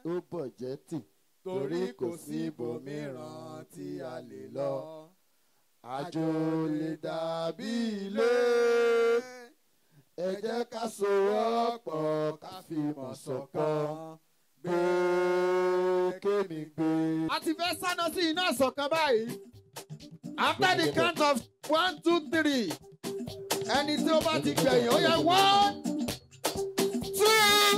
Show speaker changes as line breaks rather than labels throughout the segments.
ó bọ̀jẹ́ tì torí kò sí ibòmíràn tí a lè lọ. àjò lè dàbí ilé ẹ jẹ́ ká sowọ́pọ̀ ká fi mọ̀ ṣọ̀kan gbé kémi gbé. a ti fẹ́ sáná sí iná ṣọ̀kan báyìí after the count of one two three ẹni tí ó bá ti gbẹ̀yìn ó yẹ one two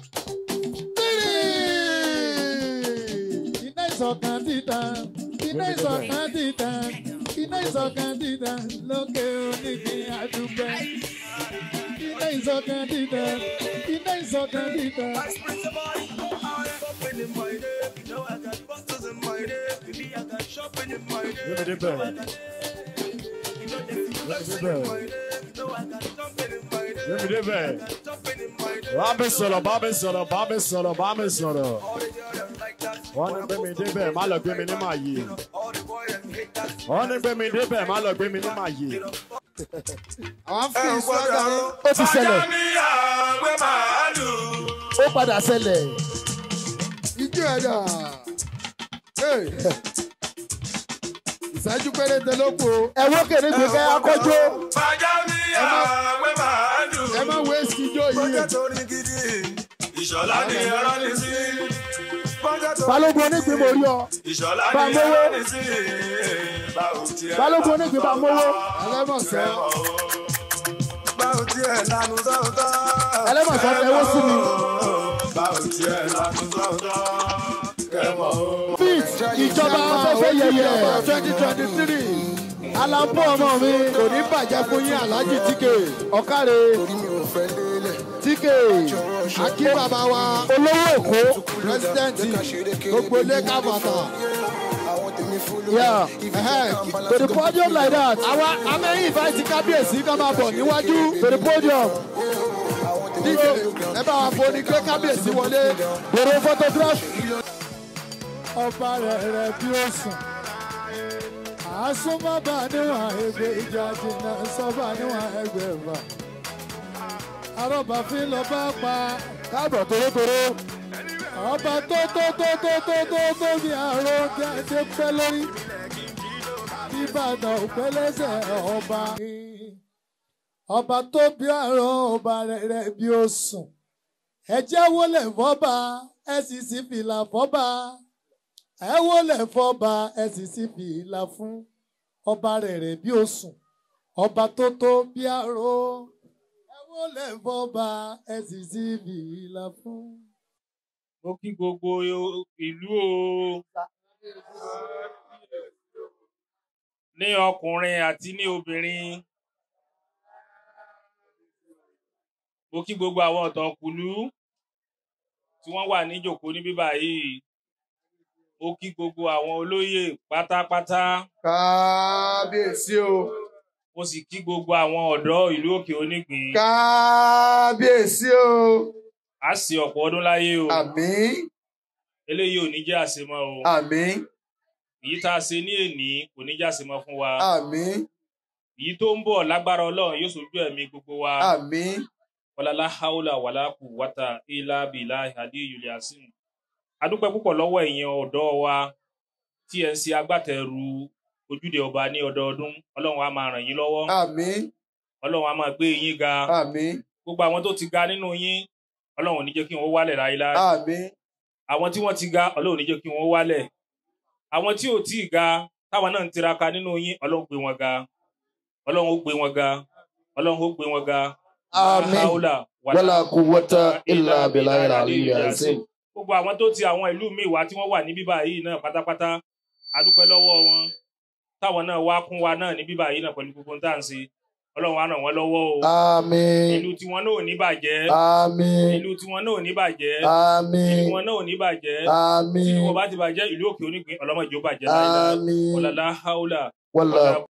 three.
iná ìṣọ̀kan títan iná ìṣọ̀kan títan iná ìṣọ̀kan títan lókè onígbìn àdúgbò iná ìṣọ̀kan títan iná ìṣọ̀kan títan.
Yẹ́mi dé bẹ̀rẹ̀. Yẹ́mi dé bẹ̀rẹ̀. Bá mi sọ̀rọ̀, bá mi sọ̀rọ̀, bá mi sọ̀rọ̀, bá mi sọ̀rọ̀. Wọ́n ní gbé mi dé bẹ̀, má lọ gbé mi ní màá yé. Wọ́n ní gbé mi dé bẹ̀, má lọ gbé mi ní màá yé.
àwọn fi ìṣúná
ó ti ṣẹlẹ̀
ó padà ṣẹlẹ̀. ijó ẹ̀dá ìṣẹ́jú péréte ló kù o.
ẹ wó kéde gbé kẹ́ akọ́jọ́
ẹ má wéṣì ijó yìí.
Ìṣọ̀lá ni ẹ̀rọ ní sí.
balógun onígbìn mo rí ọ
Ìṣọ̀lá
Bá
ni
mówó.
ẹ̀rọ ní sí. Báwo tiẹ̀
balógun onígbìn bá mówó
ẹlẹ́mọ̀sán
Báwo tiẹ̀ lanu sọ́tọ̀.
ẹlẹ́mọ̀sán tẹwọ́ sí mi
Báwo tiẹ̀ lanu sọ́tọ̀. Kẹ́mọ̀ o.
fit ìjọba afẹ́fẹ́ yẹyẹ
twenty twenty three
alampo ọmọ mi
kò ní bàjẹ́ fún yín aláàjì tíkè
ọ̀kàrẹ̀ tíkè
akí bàbá wa
olówó èkó
pírẹsidẹ́ǹtì gbogbo ilé kábàtà.
yeah to the podium like that
àwa amẹ́yìn ìfàìsì kábíyèsí ká máa bọ̀ níwájú.
to the podium
díje ẹ bá wa foni gbé kábíyèsí wọlé.
bèrè photograph. ọba rẹ̀ rẹ̀ bí ó sùn àásùnmọ́bà níwọ̀n ẹgbẹ́ ìjà jìnnà sọ́bà níwọ̀n ẹgbẹ́ ẹ̀fà arọ́bàfin lọ bá pa
káàbọ̀ torótoró.
ọba tó tó tó tó tó tó tó bí àrò kí a ṣe pẹ́ lórí ìbàdàn òpẹ́ lẹ́sẹ̀ ọba ọba tó bí àrò ọba rẹ̀ rẹ̀ bí ó sùn ẹ jẹ́ wọlé fọ́ba ẹ sì sí fìlà fọ́ba ẹ wọlé fọ́ba ẹ sì sí fìlà fún ọba rẹ̀ rẹ̀ bí ó sùn ọba tó tó bí àrò ẹ wọlé fọ́ba ẹ sì sí fìlà fún.
mo kí gbogbo ìlú o ní ọkùnrin àti ní obìnrin mo kí gbogbo àwọn ọ̀tọ̀kùlú tí wọ́n wà níjòkó ní bíbá yìí mo kí gbogbo àwọn olóyè pátápátá
kábíyèsí o.
mo sì kí gbogbo àwọn ọ̀dọ́ ìlú òkè onígbìn
kábíyèsí o.
á sì ọ̀pọ̀ ọdún láyé o
àmín
eléyìí ò ní jẹ́ àṣemọ́ o
àmín
èyí tá a ṣe ní èní kò ní jẹ́ àṣemọ́ fún wa
àmín
èyí tó ń bọ̀ lágbára ọlọ́run yóò sojú ẹ̀mí gbogbo wa
àmín.
wàlálà haúlà wàlá kù wátà ilá bìlá ìhàdí ìyòlẹ̀ àsìn. adúpẹ́ púpọ̀ lọ́wọ́ ẹ̀yin ọ̀dọ́ wa tí ẹ̀ ń ṣe agbátẹrù ojúde ọba ní ọdọọdún ọlọ́run á máa ràn yín lọ́wọ́
àmín
ọlọ́run á máa gbé yín ga
àmín
gbogbo àwọn tó ti ga nínú yín ọlọ́run ò ní jẹ́ kí wọ́n wálẹ̀ láéláé
àmín
àwọn tí wọ́n ti ga ọlọ́run ò ní jẹ́ kí wọ́n wálẹ̀ àwọn tí ò tí ì ga táwọn náà ń tiraka nínú yín ọlọ́run gbé wọn ga ọlọ́run ó gbé wọn ga ọlọ́run ó gbé wọn ga
àmín
haúlà
wàlá kúwọ́tà ilà bìláyà àlìyà sí.
gbogbo àwọn tó ti àwọn ìlú míì wá tí wọ́n wà ní bíbá yìí náà pátápátá a dúpẹ́ lọ́wọ́ wọn táwọn náà wá kún wa náà ní bíbá yìí náà pẹ̀lú gbogbo ohun tá à ń ṣe ọlọ́run á ràn wọ́n lọ́wọ́ o
àmín
ìlú tiwọn náà ò ní bàjẹ́
àmín
ìlú tiwọn náà ò ní bàjẹ́
àmín
ìlú wọn náà ò ní bàjẹ́
àmín
ìlú wọn bá ti bàjẹ́ ìlú òkè onígbín ọlọ́mọ ìjó bàjẹ́ láìláì
àmín
ọ̀làlá haúlà
wàlá